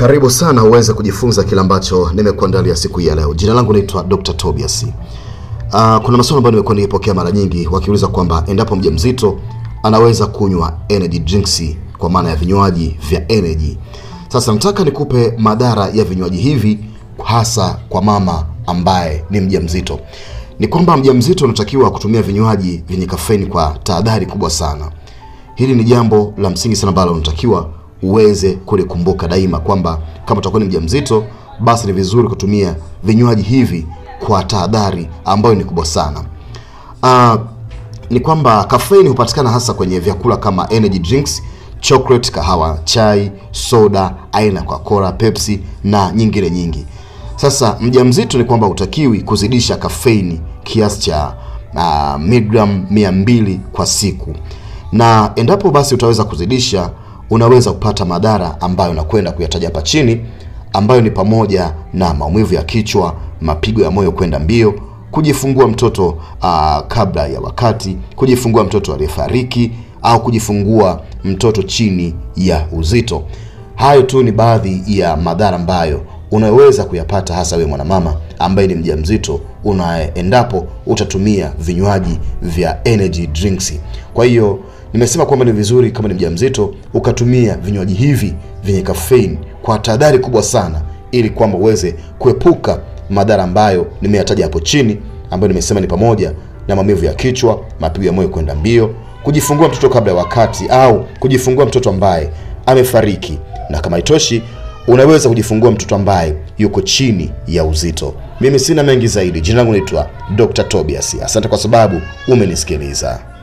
Karibu sana uweze kujifunza kile ambacho nimekuandalia siku hii ya leo. Jina langu naitwa Dr. Tobias. Uh, kuna maswali ambayo nimekuwa nikipokea mara nyingi wakiuliza kwamba endapo mjamzito anaweza kunywa energy drinks kwa maana ya vinywaji vya energy. Sasa nataka nikupe madhara ya vinywaji hivi hasa kwa mama ambaye ni mjamzito. Ni kwamba mjamzito unatakiwa kutumia vinywaji vyenye kafeini kwa tahadhari kubwa sana. Hili ni jambo la msingi sana ambalo unatakiwa uweze kulikumbuka daima kwamba kama utakuwa ni mjamzito, basi ni vizuri kutumia vinywaji hivi kwa tahadhari ambayo ni kubwa sana. Uh, ni kwamba kafeini hupatikana hasa kwenye vyakula kama energy drinks, chocolate, kahawa, chai, soda aina ya Coca-Cola, Pepsi na nyingine nyingi. Sasa mjamzito ni kwamba hutakiwi kuzidisha kafeini kiasi cha uh, miligram mia mbili kwa siku, na endapo basi utaweza kuzidisha unaweza kupata madhara ambayo nakwenda kuyataja hapa chini, ambayo ni pamoja na maumivu ya kichwa, mapigo ya moyo kwenda mbio, kujifungua mtoto uh, kabla ya wakati, kujifungua mtoto aliyefariki au kujifungua mtoto chini ya uzito. Hayo tu ni baadhi ya madhara ambayo unaweza kuyapata hasa wewe mwanamama ambaye ni mjamzito unaendapo utatumia vinywaji vya energy drinks. Kwa hiyo nimesema kwamba ni vizuri kama ni mjamzito ukatumia vinywaji hivi vyenye kafeini kwa tahadhari kubwa sana, ili kwamba uweze kuepuka madhara ambayo nimeyataja hapo chini, ambayo nimesema ni pamoja na maumivu ya kichwa, mapigo ya moyo kwenda mbio, kujifungua mtoto kabla ya wakati au kujifungua mtoto ambaye amefariki, na kama itoshi unaweza kujifungua mtoto ambaye yuko chini ya uzito. Mimi sina mengi zaidi. Jina langu naitwa Dr. Tobias. Asante kwa sababu umenisikiliza.